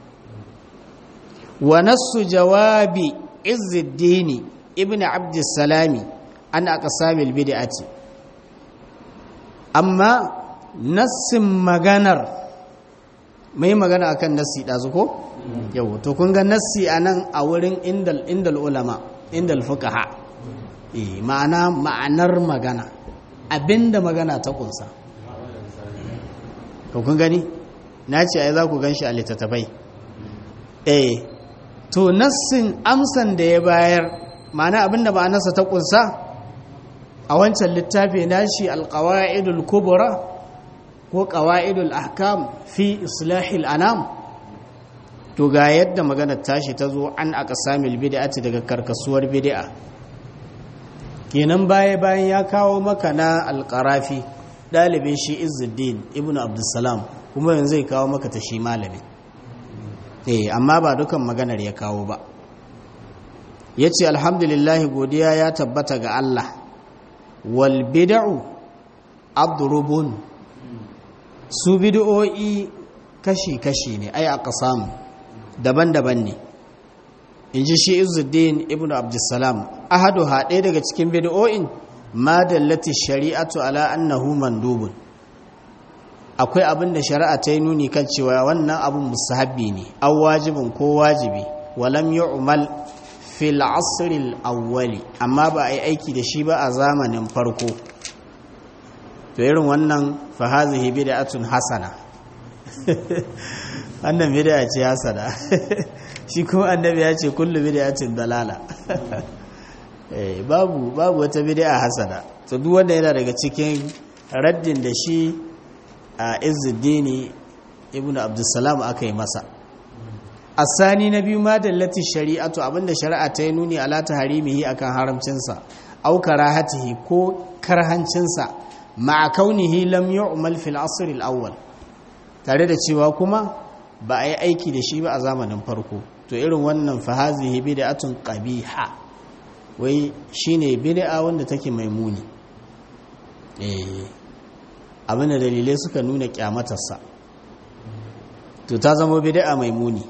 wa nassu jawabi izzuddin ibn abdussalami an aqsamil bid'ati amma nassin maganar mai magana akan nassi dazu ko yau to kun ga nassi anan a wurin indal indal ulama indal fuqaha eh ma'ana ma'anar magana abinda magana ta kunsa to kun gani na ce ai za ku ganshi a littattafai eh to nassin amsan da ya bayar ma'ana abinda ma'anarsa ta kunsa a wancan littafi nashi alqawaidul kubra ko qawaidul ahkam fi islahil anam to ga yadda maganar tashi ta zo an aqsamil bid'ati daga karkasuwar bid'a kenan baya bayan ya kawo maka na alqarafi dalibin shi Izzuddin ibnu Abdussalam kuma yanzu zai kawo maka ta shi malamin eh amma ba dukan maganar ya kawo ba yace alhamdulillah godiya ya tabbata ga Allah wal bid'u adrubun su bid'o'i kashi-kashi ne ai aqsam daban-daban ne inji shi Izzuddin ibn Abdussalam ahadu haɗe daga cikin bid'o'in ma dallati shari'atu ala annahu mandubun akwai abin da shari'a ta yi nuni kan cewa wannan abin musahabbi ne aw wajibin ko wajibi walam yu'mal fil asril awwali amma ba a yi aiki da shi ba a zamanin farko to irin wannan fa hazihi bid'atun hasana wannan bid'a ce hasana shi kuma annabi ya ce kullu bid'atin dalala eh babu babu wata bid'a hasana to duk wanda yana daga cikin raddin da shi a Izzuddin ibnu Abdussalam aka yi masa asani na biyu ma dallati shari'atu abinda shari'a ta yi nuni ala taharimihi akan haramcinsa au karahatihi ko karhancinsa ma'a kaunihi lam yu'mal fil asr al awwal tare da cewa kuma ba a yi aiki da shi ba a zamanin farko to irin wannan fa hazihi bid'atun qabiha wai shine bid'a wanda take mai muni eh abinda dalilai suka nuna kyamatarsa to ta zama bid'a mai muni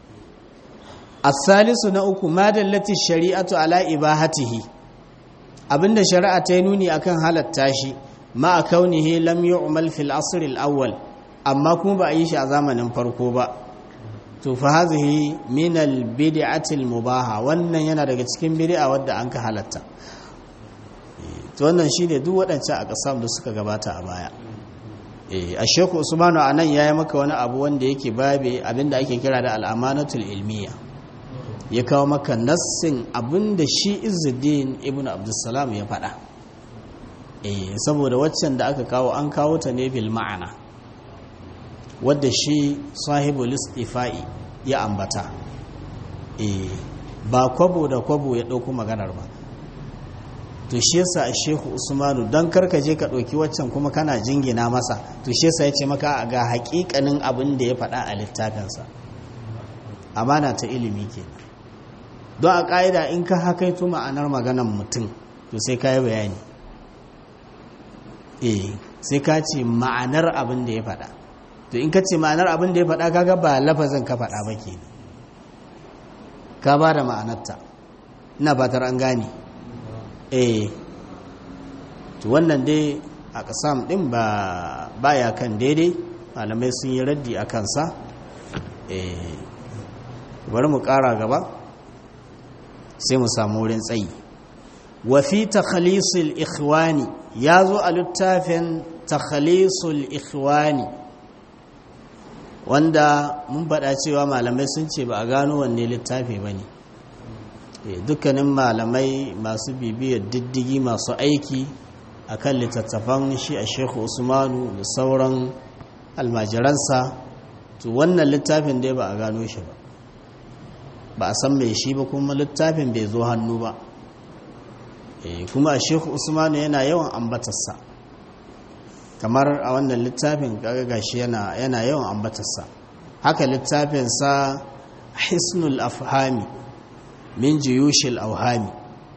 الثالث na uku ma dallati shari'atu ala ibahatihi abinda shari'a ta yi nuni akan halatta shi ma kaunihi lam yu'mal fil asr al awwal amma kuma ba a yi shi a zamanin farko ba to fa hazihi min al bid'ati al mubaha wannan yana daga cikin bid'a wadda an ka halatta to wannan shine duk waɗancan a ƙasam da suka gabata a baya eh a sheku usmanu anan yayi maka wani abu wanda yake babe abinda ake kira da al amanatul ilmiya ya kawo maka nassin abinda shi izuddin ibn abdussalam ya faɗa eh saboda waccan da aka kawo an kawo ta ne bil ma'ana wadda shi sahibul istifa'i ya ambata eh ba kwabo da kwabo ya ɗauko maganar ba to shi yasa a shehu usmanu don karka je ka ɗauki waccan kuma kana jingina masa to shi yasa ya ce maka ga haƙiƙanin abin da ya faɗa a littafinsa amana ta ilimi kenan don a ƙa'ida in ka hakaito ma'anar maganan mutum to sai ka yi bayani eh sai ka ce ma'anar abin da ya faɗa to in ka ce ma'anar abin da ya faɗa kaga ba lafazin ka faɗa ba ke ka ba da ma'anarta ina batar an gane eh to wannan dai a ƙasam ɗin ba ya kan daidai malamai sun yi raddi a kansa eh bari mu ƙara gaba sai mu samu wurin tsayi wa fi takhalisul ikhwani ya zo a littafin takhalisul ikhwani wanda mun faɗa cewa malamai sun ce ba a gano wanne littafi ba ne dukkanin malamai masu bibiyar diddigi masu aiki a kan littattafan shi a shekhu usmanu da sauran almajiransa to wannan littafin dai ba a gano shi ba ba a san mai shi ba kuma littafin bai zo hannu ba kuma a shekhu usmanu yana yawan ambatarsa kamar a wannan littafin gashi yana yawan ambatarsa haka littafinsa hisnul afhami min jiyushil auhami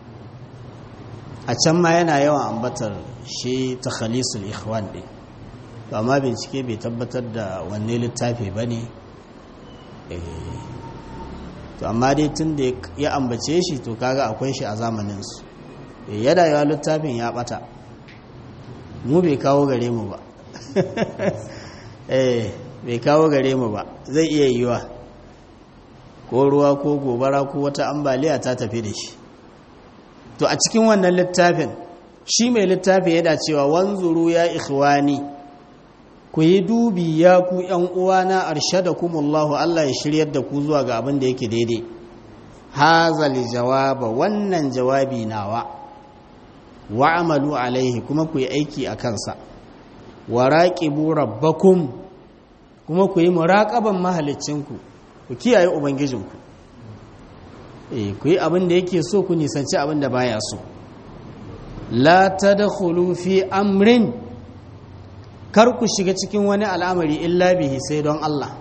a can ma yana yawan ambatar shi ta khalisul ikhwan ɗin ba ma bincike bai tabbatar da wanne littafi ba ne to amma dai tun da ya ambace shi to kaga akwai shi a zamaninsu yada yawa littafin ya bata mu bai kawo gare mu ba eh bai kawo gare mu ba zai iya yiwa ko ruwa ko gobara ko wata ambaliya ta tafi da shi to a cikin wannan littafin shi mai littafi yana cewa wanzuru ya ikhwani ku yi dubi ya ku ‘yan uwana arshadakumullahu Allah ya shiryar da ku zuwa ga abin da yake daidai hazali jawaba wannan jawabi nawa wa amalu alaihi kuma ku yi aiki a kansa wa raqibu rabbakum kuma ku yi muraƙaban mahalicinku ku kiyaye ubangijinku eh ku yi abin da yake so ku nisanci abin da baya so la tadkhulu fi amrin kar ku shiga cikin wani al'amari illa bihi sai don Allah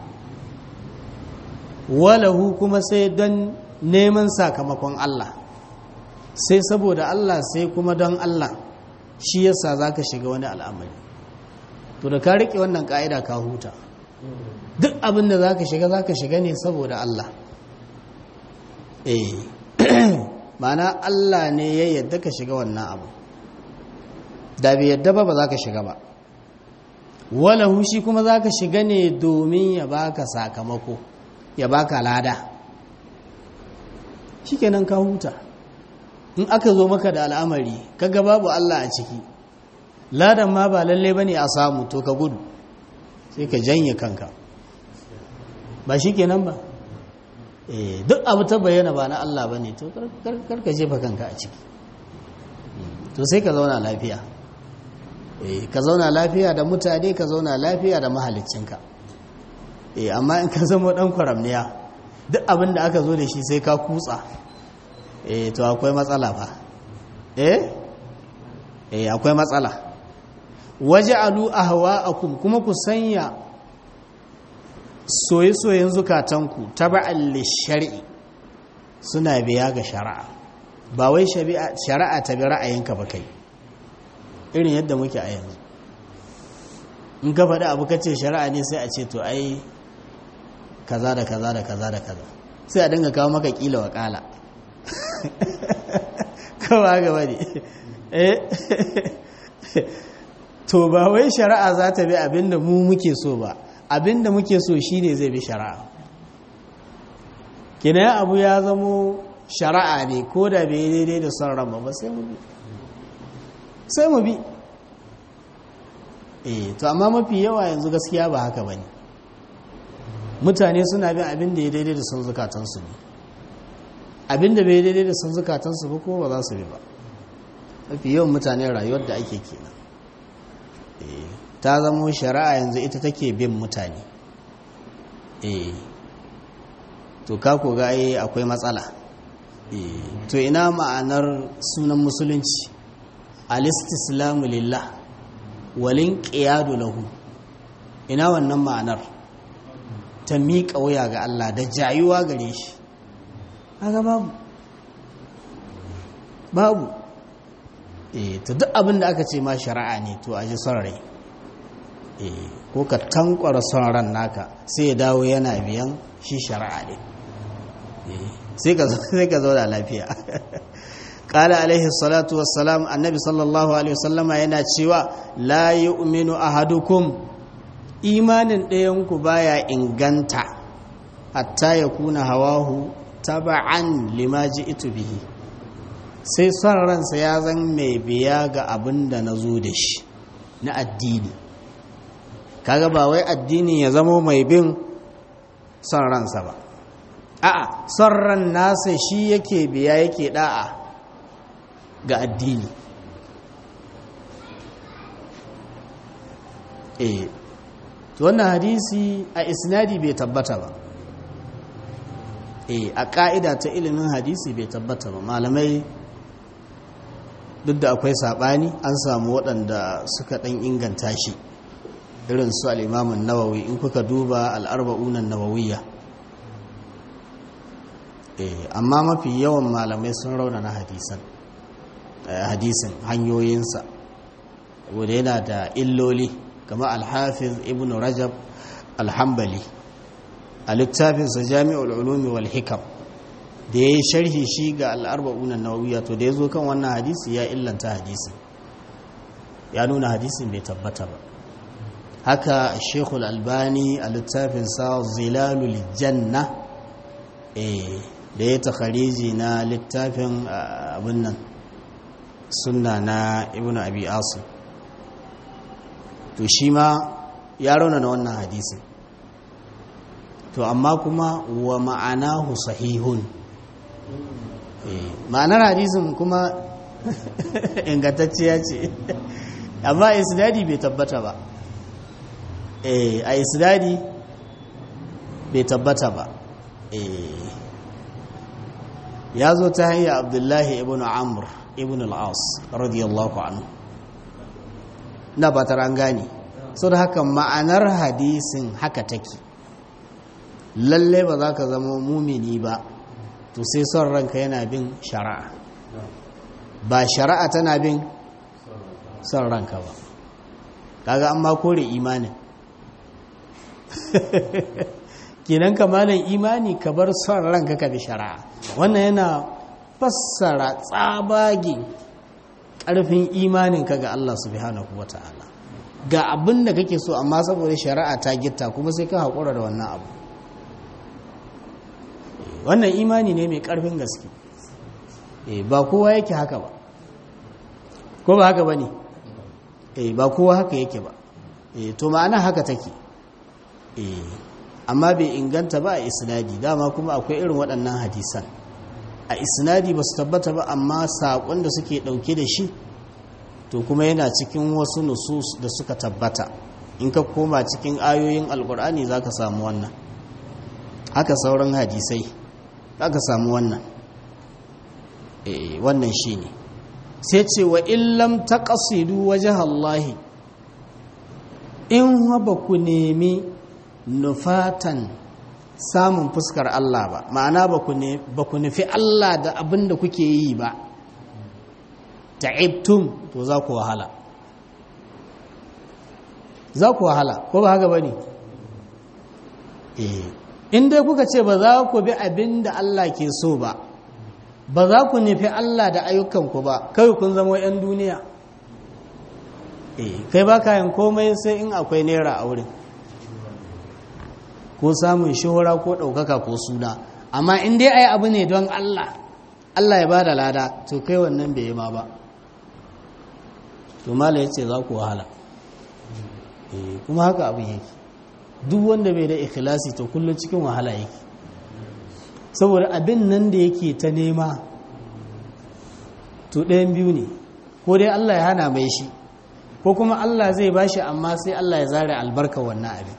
walahu kuma sai don neman sakamakon Allah sai saboda Allah sai kuma don Allah shi yasa zaka shiga wani al'amari to da ka rike wannan ka'ida ka huta duk abin da zaka shiga zaka shiga ne saboda Allah eh ma'ana Allah ne ya yadda ka shiga wannan abu da bai yadda ba ba za ka shiga ba walahu shi kuma za ka shiga ne domin ya baka sakamako ya baka lada shikenan ka huta in aka zo maka da al'amari kaga babu Allah a ciki ladan ma ba lalle bane a samu to ka gudu sai ka janye kanka ba shikenan ba eh duk abu ta bayyana ba na Allah bane to kar ka jefa kanka a ciki to sai ka zauna lafiya ka zauna lafiya da mutane ka zauna lafiya da mahalicinka amma in ka zama dan kwaramniya duk abin da aka zo da shi sai ka kutsa to akwai matsala fa eh akwai matsala waje alu ahwa'akum kuma ku sanya soye-soyen zukatanku taba'an lishari'i suna biya ga shari'a ba wai shari'a ta bi ra'ayinka ba kai irin yadda muke a yanzu in ka faɗi abu kace shari'a ne sai a ce to ai kaza da kaza da kaza da kaza sai a dinga kawo maka kila wa kala kawa gaba ne to ba wai shari'a za ta bi abinda mu muke so ba abinda muke so shine zai bi shari'a kina abu ya zamo shari'a ne ko da bai daidai da son ran ba sai mu bi sai mu bi eh to amma mafi yawa yanzu gaskiya ba haka bane mutane suna bin abin da ya daidai da son zukatansu ne abin da bai daidai da son zukatansu ba ko ba za su bi ba mafi yawan mutane rayuwar da ake kenan eh ta zamo shari'a yanzu ita take bin mutane eh to ka ko ga akwai matsala eh to ina ma'anar sunan musulunci alistislamu lillah walin ƙiyadu lahu ina wannan ma'anar ta miƙa wuya ga Allah da jayuwa gare shi haka babu babu eh to duk abin da aka ce ma shari'a ne to a ji son rai eh ko ka tankwara son ran naka sai ya dawo yana biyan shi shari'a ne sai ka zo da lafiya قال عليه الصلاة والسلام النبي صلى الله عليه وسلم yana cewa la yu'minu ahadukum imanin ɗayanku baya inganta hatta ya kuna hawahu taba'an lima ji'tu bihi sai son ransa ya zan mai biya ga abin da na zo da shi na addini kaga ba wai addini ya zamo mai bin son ransa ba a'a son ran nasa shi yake biya yake da'a ga addini eh to wannan hadisi a isnadi bai tabbata ba eh a ka'ida ta ilimin hadisi bai tabbata ba malamai duk da akwai sabani an samu waɗanda suka ɗan inganta shi irin su al'imamun nawawi in kuka duba al'arba'unan nawawiyya amma mafi yawan malamai sun raunana hadisan hadisin hanyoyinsa wadda yana da illoli kama alhafiz ibn rajab alhambali a littafinsa jami'ul ulumi wal hikam da ya yi sharhi shi ga al'arba'unan nawawiyya to da ya zo kan wannan hadisi ya illanta hadisin ya nuna hadisin bai tabbata ba haka shekul albani a littafinsa zilalul janna da ya takhariji na littafin abin nan sunna na ibn abi asim to shi ma ya rauna na wannan hadisin to amma kuma wa ma'anahu sahihun ma'anar hadisin kuma ingantacciya ce amma isnadi bai tabbata ba a isnadi bai tabbata ba ya zo ta hanyar abdullahi ibn amr ibn al'as radiyallahu anhu na ba an gane so da haka ma'anar hadisin haka take lallai ba za ka zama mumini ba to sai son ranka yana bin shari'a ba shari'a tana bin son ranka ba kaga an ma kore imanin kenan kamalan imani ka bar son ranka ka bi shari'a wannan yana fassara tsabagin ƙarfin imaninka ga Allah subhanahu wa ta'ala ga abin da kake so amma saboda shari'a ta gitta kuma sai ka haƙura da wannan abu wannan imani ne mai ƙarfin gaske ba kowa yake haka ba ko ba haka ba ne ba kowa haka yake ba to ma'ana haka take amma bai inganta ba a isnadi dama kuma akwai irin waɗannan hadisan a isnadi ba su tabbata ba amma saƙon da suke ɗauke da shi to kuma yana cikin wasu nusus da suka tabbata in ka koma cikin ayoyin alkur'ani za ka samu wannan haka sauran hadisai za ka samu wannan wannan shi ne sai ce wa illam ta ƙasidu waje Allahi in ba ku nemi nufatan samun fuskar Allah ba ma'ana ba ku nufi Allah da abin da kuke yi ba ta'ibtum to za ku wahala za ku wahala ko ba haka ba ne in dai kuka ce ba za ku bi abin da Allah ke so ba ba za ku nufi Allah da ayyukanku ba kai kun zama 'yan duniya kai ba kayan komai sai in akwai naira a wurin ko samun shuhura ko ɗaukaka ko suna amma in dai a yi abu ne don Allah Allah ya ba da lada to kai wannan bai yi ma ba to mala ya ce za ku wahala kuma haka abin yake duk wanda bai da ikhlasi to kullum cikin wahala yake saboda abin nan da yake ta nema to ɗayan biyu ne ko dai Allah ya hana mai shi ko kuma Allah zai bashi amma sai Allah ya zare albarka wannan abin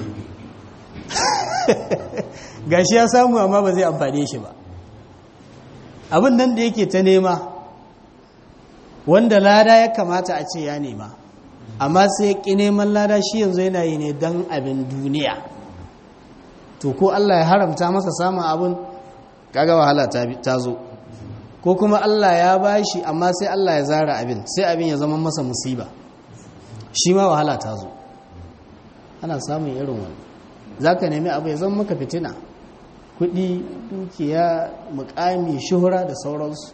gashi ya samu amma ba zai amfane shi ba abin nan da yake ta nema wanda lada ya kamata a ce ya nema amma sai ya ƙi neman lada shi yanzu yana yi ne don abin duniya to ko Allah ya haramta masa samun abin kaga wahala ta zo ko kuma Allah ya bashi amma sai Allah ya zara abin sai abin ya zama masa musiba shi ma wahala ta zo ana samun irin wani za ka nemi abu ya zama maka fitina kudi dukiya mukami shuhura da sauransu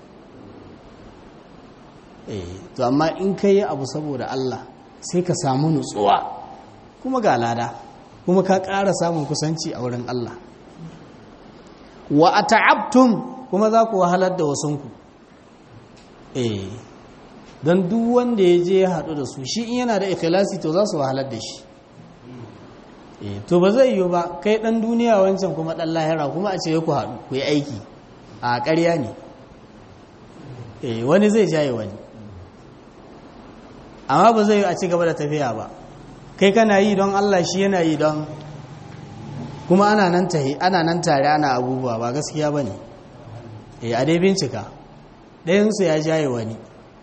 eh to amma in ka yi abu saboda Allah sai ka samu nutsuwa kuma ga lada kuma ka ƙara samun kusanci a wurin Allah wa a ta'abtum kuma za ku wahalar da wasunku eh don duk wanda ya je ya haɗu da su shi in yana da ikhlasi to za su wahalar da shi to ba zai yiwu ba kai dan duniya wancan kuma dan lahira kuma a ce ku haɗu ku yi aiki a ƙarya ne wani zai jaye wani amma ba zai yi a ci gaba da tafiya ba kai kana yi don Allah shi yana yi don kuma ana nan ana nan tare ana abubuwa ba gaskiya ba ne a dai bincika ɗayansu ya jaye wani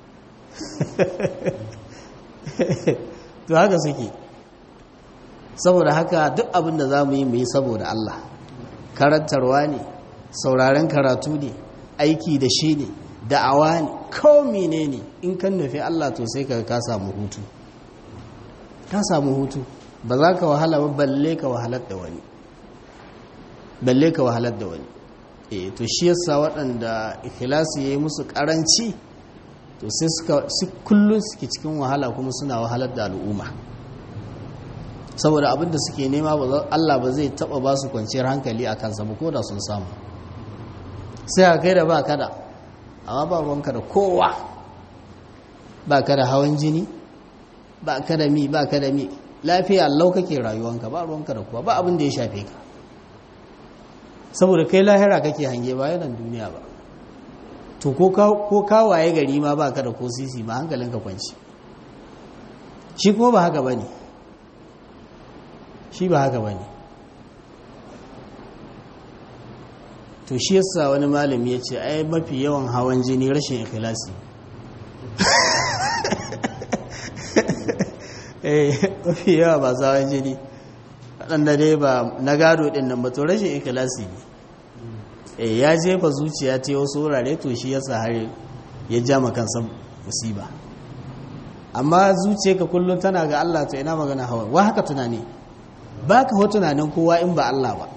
to haka suke saboda haka duk abin da za mu yi mu yi saboda Allah karantarwa ne sauraren karatu ne aiki da shi ne da'awa ne ko mene ne in kan nufi Allah to sai ka ka samu hutu ka samu hutu ba za ka wahala ba balle ka wahalar da wani balle ka wahalar da wani eh to shi yasa waɗanda ikhlasi yayi musu karanci to sai suka su kullun suke cikin wahala kuma suna wahalar da al'umma saboda abinda suke nema ba Allah ba zai taba ba su kwanciyar hankali a kansa ba ko da sun samu sai a kai da ba kada amma ba ruwanka da kowa ba ka da hawan jini ba ka da mi ba ka da mi lafiya lau kake rayuwanka ba ruwanka da kowa ba abin da ya shafe ka saboda kai lahira kake hange ba yanan duniya ba to ko kawaye gari ma ba ka da ko sisi ma hankalinka kwanci shi kuma ba haka ba ne shi ba haka ba ne to shi yasa wani malami ya ce ai mafi yawan hawan jini rashin ikhlasi eh mafi yawa ba su hawan jini waɗanda dai ba na gado ɗin nan ba to rashin ikhlasi ne eh ya jefa zuciya ta wasu wurare to shi yasa har ya ja kansa musiba amma zuciya ka kullum tana ga Allah to ina magana hawan wa haka tunani ba ka ho tunanin kowa in ba Allah ba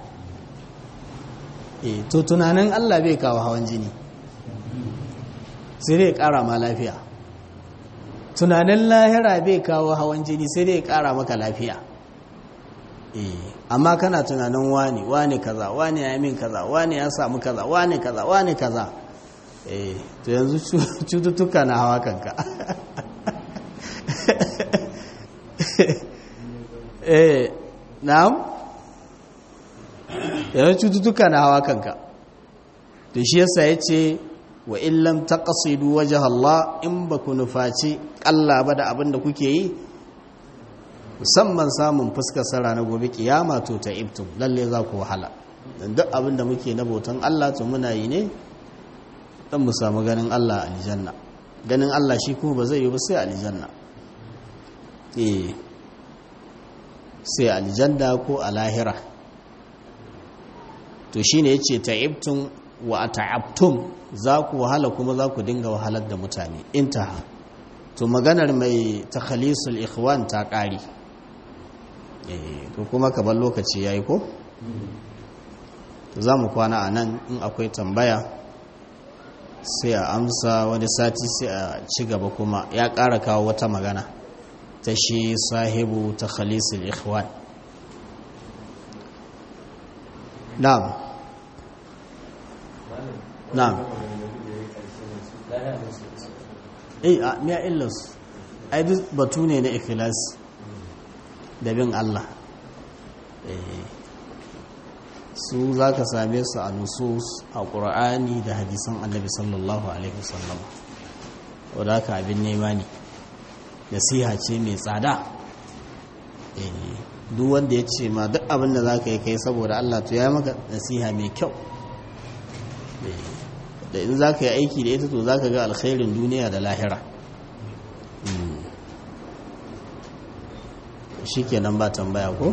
e to tunanin Allah bai kawo hawan jini sai dai kara ma lafiya tunanin lahira bai kawo hawan jini sai dai kara maka lafiya e amma kana tunanin wani wani kaza wani ya min kaza wani ya samu kaza wani kaza wani kaza e to yanzu cututtuka na hawa kanka eh na'am yawan cututtuka na hawa kanka to shi yasa ya ce wa illam taqsidu wajha Allah in ba ku nufaci Allah ba da abin da kuke yi musamman samun fuskar sara na gobe kiyama to ta ibtum lalle za ku wahala dan duk abin da muke na bautan Allah to muna yi ne dan mu samu ganin Allah a aljanna ganin Allah shi kuma ba zai yi ba sai aljanna eh sai aljanna ko a lahira to shine yace ta'ibtum wa ta'abtum za ku wahala kuma za ku dinga wahalar da mutane intaha to maganar mai takhalisul ikhwan ta ƙari eh to kuma ka bar lokaci yayi ko za mu kwana a nan in akwai tambaya sai a amsa wani sati sai a ci gaba kuma ya ƙara kawo wata magana ta shi sahibu takhalisul ikhwan na'am na'am eh a miya illas ai duk batu ne na ikhlas da bin Allah su za ka same su a nusus a ƙura'ani da hadisan annabi sallallahu alaihi wasallam wadda haka abin nema ne nasiha ce mai tsada duk wanda ya ce ma duk abin da za ka yi kai saboda Allah to ya maka nasiha mai kyau da in za ka yi aiki da ita to za ka ga alkhairin duniya da lahira shi kenan ba tambaya ko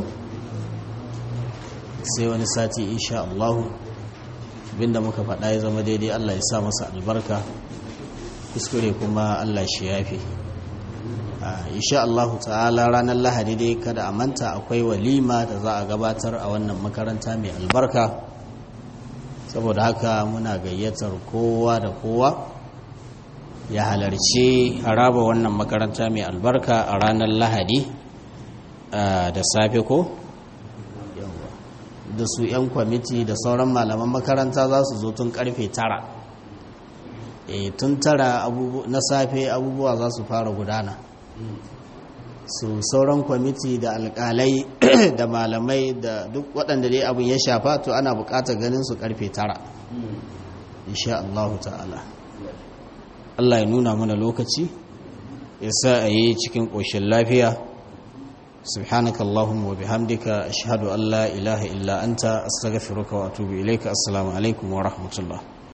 sai wani sati insha Allah abinda muka faɗa ya zama daidai Allah ya sa masa albarka kuskure kuma Allah shi yafi insha Allah ta'ala ranar lahadi dai kada a manta akwai walima da za a gabatar a wannan makaranta mai albarka saboda haka muna gayyatar kowa da kowa ya halarci haraba wannan makaranta mai albarka a ranar lahadi da safe ko da su 'yan kwamiti da sauran malaman makaranta za su zo tun karfe tara e tun tara na safe abubuwa za su fara gudana su sauran kwamiti da alkalai da malamai da duk waɗanda dai abin ya shafa to ana buƙatar ganin su karfe tara insha Allah ta'ala Allah ya nuna mana lokaci ya sa a yi cikin ƙoshin lafiya subhanakallahumma wa bihamdika ashhadu an la ilaha illa anta astaghfiruka wa atubu ilayka assalamu alaikum wa rahmatullah